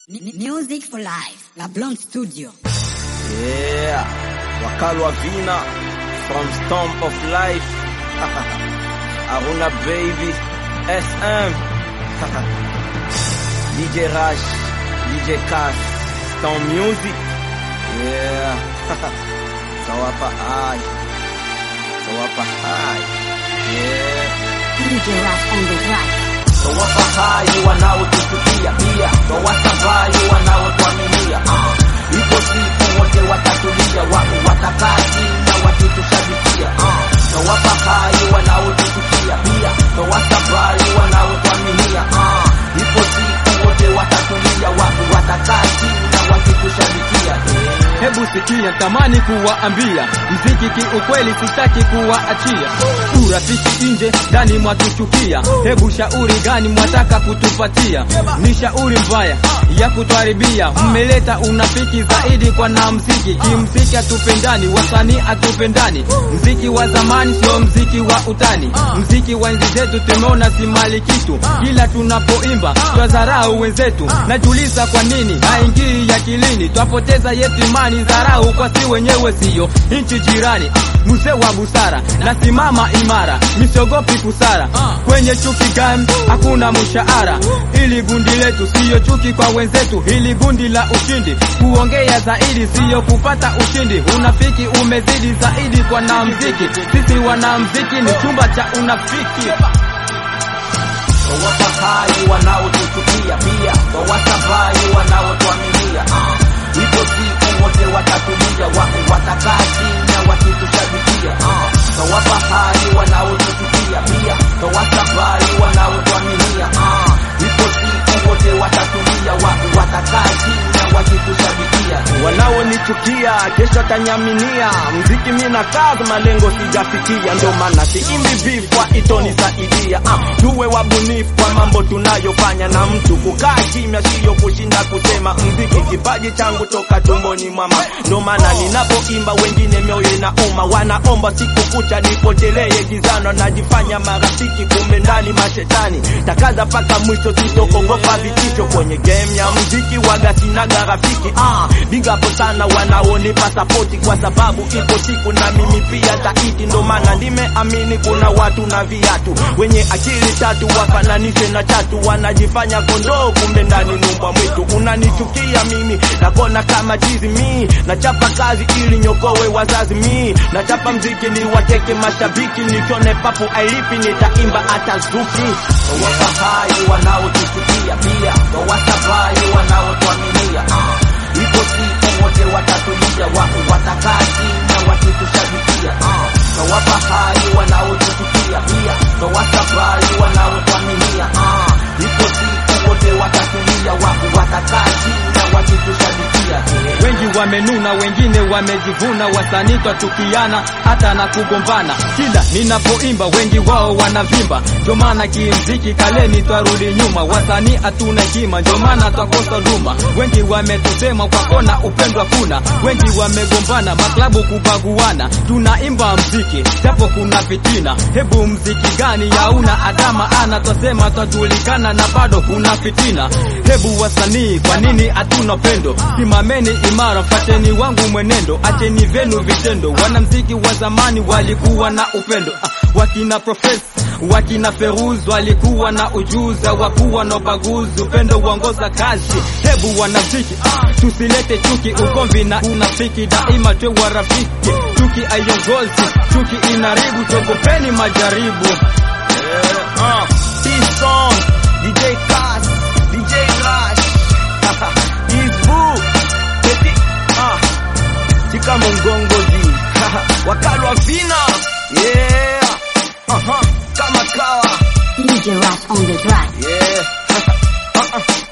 M- Music for Life, La Blonde Studio. Yeah, Wakalwa Vina from Storm of Life. Aruna Baby, SM. DJ Rush, DJ Cass, Storm Music. Yeah. Sawapa high. Sawapa high. Yeah. DJ Rush on the track. Sawapa high wanaotuchukia pia. Sawasabai wanaotuaminia. Ah. Ipo siku wote watatulia, wapi watakaa chini na wakitushabikia. Ah. Sawapa high wanaotuchukia pia. Sawasabai wanaotuaminia. Ah. Ipo siku wote watatulia, wapi watakaa chini na wakitushabikia. Yeah. Hebu sikia, tamani kuwaambia mziki kiukweli, sitaki kuwaachia. Urafiki nje, ndani mwatuchukia. Hebu shauri gani mwataka kutupatia? Ni shauri mbaya ya kutuharibia. Mmeleta unafiki zaidi kwa na mziki. Kimziki hatupendani, wasanii hatupendani. Mziki wa zamani sio mziki wa utani. Mziki wa enzi zetu tumeona si mali kitu, kila tunapoimba twadharau wenzetu. Najiuliza kwa nini haingii akilini, twapoteza yetu imani, dharau kwa si wenyewe, siyo nchi jirani. Mzee wa busara, nasimama imara, misiogopi kusara. Kwenye chuki gani hakuna mshahara. Ili gundi letu siyo chuki kwa wenzetu, hili gundi la ushindi, kuongea zaidi siyo kupata ushindi. Unafiki umezidi zaidi kwa na mziki, sisi wanamziki ni chumba cha unafiki. Wawasabai wanaotuchukia pia, wawasabai wanaotuaminia. Ah, ipo siku wote watatulia, wapi watakaa chini na wakitushabikia. Ah, wawasabai wanaotuchukia pia, wawasabai wanaotuaminia. Ah, ipo siku wote watatulia, wapi watakaa chini na wakitushabikia. Wanaonichukia kesho atanyaminia, mziki mina kazi, malengo sijafikia, ndo maana siimbi vifwa itonisaidia. Ah, tuwe wabunifu kwa mambo tunayofanya, na mtu kukaa kimya siyo kushinda kusema. Mziki kipaji changu toka tumboni mama, ndo maana ninapoimba wengine mioyo inauma, wanaomba siku kucha nipotelee gizano, najifanya marafiki, kumbe ndani mashetani. Takaza paka mwisho, sitokogopa vitisho kwenye game ya mziki, waga sinaga rafiki. Ah, big up sana wanaonipa sapoti, kwa sababu ipo siku na mimi pia taiti, ndo maana nimeamini kuna watu na viatu wenye akili tatu wafananishe na chatu, wanajifanya kondoo, kumbe ndani numbwa mwitu. Unanichukia mimi nakona kama chizi mi, nachapa kazi ili nyokowe wazazi mi, nachapa mziki ni wateke mashabiki, nichone papu ailipi, nitaimba hata zuki. Wawasabai wanaotuchukia pia, wawasabai wanaotuaminia ah. Ipo siku wote watatulia, wapi watakaa chini na wakitushabikia ah. Wawasabai wanaotuchukia pia, wawasabai wanaotuaminia ah. Ipo siku wote watatulia, wapi watakaa chini na wakitushabikia Wengi wamenuna, wengine wamejivuna, wasanii twatukiana hata na kugombana. Kila ninapoimba wengi wao wanavimba, ndio maana kimziki kaleni twarudi nyuma. Wasanii hatuna hekima, ndio maana twakosa duma. Wengi wametusema kwa kona, upendo hakuna. Wengi wamegombana, maklabu kubaguana. Tunaimba mziki japo kuna fitina. Hebu mziki gani yauna adama ana, twasema twajulikana na bado kuna fitina. Hebu wasanii, kwa nini hatuna pendo? Simameni imara, fateni wangu mwenendo, acheni vyenu vitendo. Wanamziki wa zamani walikuwa na upendo ah, wakina Profes wakina Feruz walikuwa na ujuzi, hawakuwa na ubaguzi, upendo uongoza kazi. Hebu wanamziki ah, tusilete chuki, ugomvi na unafiki, daima twe warafiki. Chuki haiongozi, chuki inaribu, togopeni majaribu. Yeah, uh, T-Song, DJ Cass, DJ Rush, Isbu, Petit, uh, Chika Mongongozi, Wakalwa Vina, yeah, uh-huh, kama kawa, DJ Rush on the track. yeah, uh-uh.